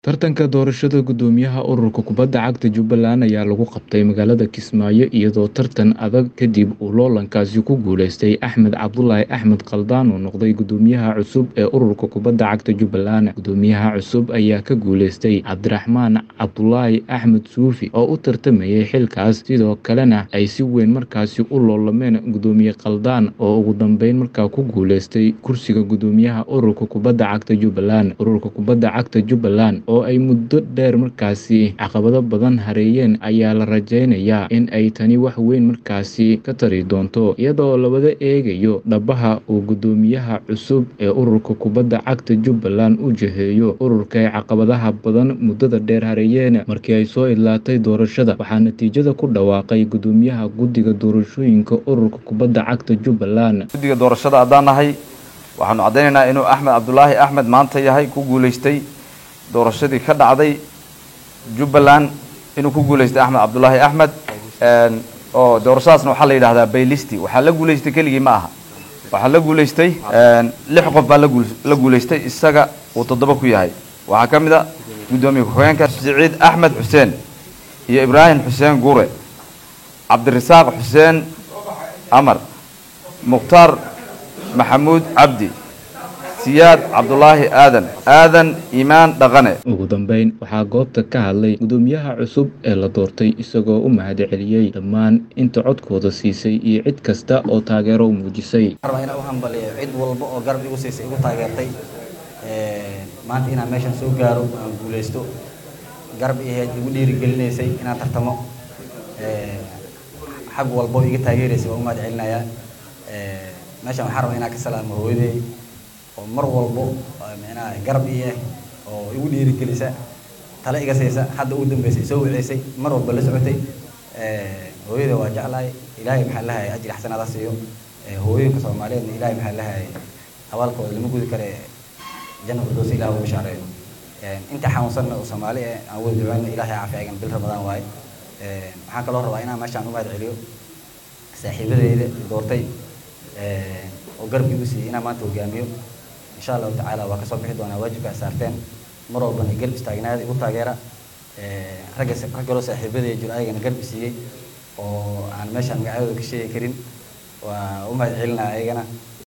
Tartanka doorashada guddoomiyaha ururka kubadda cagta Jubbaland ayaa lagu qabtay magaalada Kismaayo iyadoo tartan adag kadib uu loolankaasi ku guuleystay Axmed Cabdulaahi Axmed Khaldaan oo noqday guddoomiyaha cusub ee ururka kubadda cagta Jubbaland. Guddoomiyaha cusub ayaa ka guuleystay Cabdiraxmaan Cabdulaahi Axmed Suufi oo u tartamayay xilkaas, sidoo kalena ay si weyn markaasi u loolameen guddoomiye Khaldaan oo ugu dambeyn markaa ku guuleystay kursiga guddoomiyaha ururka kubadda cagta Jubbaland. Ururka kubadda cagta Jubbaland oo ay muddo dheer markaasi caqabado badan hareeyeen ayaa la rajeynayaa in ay tani wax weyn markaasi ka tari doonto iyadoo labada eegayo dhabaha uu guddoomiyaha cusub ee ururka kubadda cagta Jubbaland u jiheeyo ururka ay caqabadaha badan muddada dheer hareeyeen markii ay soo idlaatay doorashada waxaa natiijada ku dhawaaqay guddoomiyaha guddiga doorashooyinka ururka kubadda cagta Jubbaland guddiga doorashada haddaan nahay waxaanu caddaynaynaa inuu axmed cabdulaahi axmed maanta yahay ku guuleystay doorashadii ka dhacday jubbaland inuu ku guuleystay axmed cabdulaahi axmed oo doorashadaasna waxaa la yidhahdaa baylisti waxaa la guuleystay keligii ma aha waxaa la guuleystay lix qof baa lagu la guuleystay isaga uu toddoba ku yahay waxaa ka mid a guddoomiye ku-xigeenka siciid axmed xuseen iyo ibraahim xuseen gure cabdirasaaq xuseen amar mukhtaar maxamuud cabdi siyaad cabdulaahi aadan aadan iimaan dhaqane ugu dambeyn waxaa goobta ka hadlay guddoomiyaha cusub ee la doortay isagoo u mahadceliyey dhammaan inta codkooda siisay iyo cid kasta oo taageero u muujisay rabaa inaan u hambaliyo cid walba oo garab igu siisay igu taageertay maanta inaan meeshan soo gaaro aan guuleysto garab iheed igu dhiirigelinaysay inaan tartamo xag walba oo iga taageeraysay waan u mahad celinayaa meeshan waxaan rabaa inaan ka salaamo hooyaday oo mar walbo micnaha garab ii ah oo igu dhiirigelisa tale iga siisa hadda ugu dambeysay soo wiceysay mar walba la socotay hooyada waa jeclahay ilaahay maxaa lahay ajri xasanaada siiyo hooyooyinka soomaaliyeedna ilaahay maxaa lahay abaalkooda lama gudi kare janna firdowsi ilaah ugu shaareeyo inta xanuunsanna oo soomaali ah aan wada duceyno ilaahay caafi agan bil ramadaan waaye waxaan kaloo rabaa inaan meeshaan u mahad celiyo saaxiibadeyda doortay oo garab igu siiyey inaan maanta hogaamiyo insha allahu tacaala waa kasoo bixi doonaa waajibka ay saarteen mar walbana garb istaagnaada igu taageera ragga rag kaloo saaxiibadaya jiro ayagana garb isiiyey oo aan meeshaan magacyadooda ka sheegi karin waa u mahad celinaa ayagana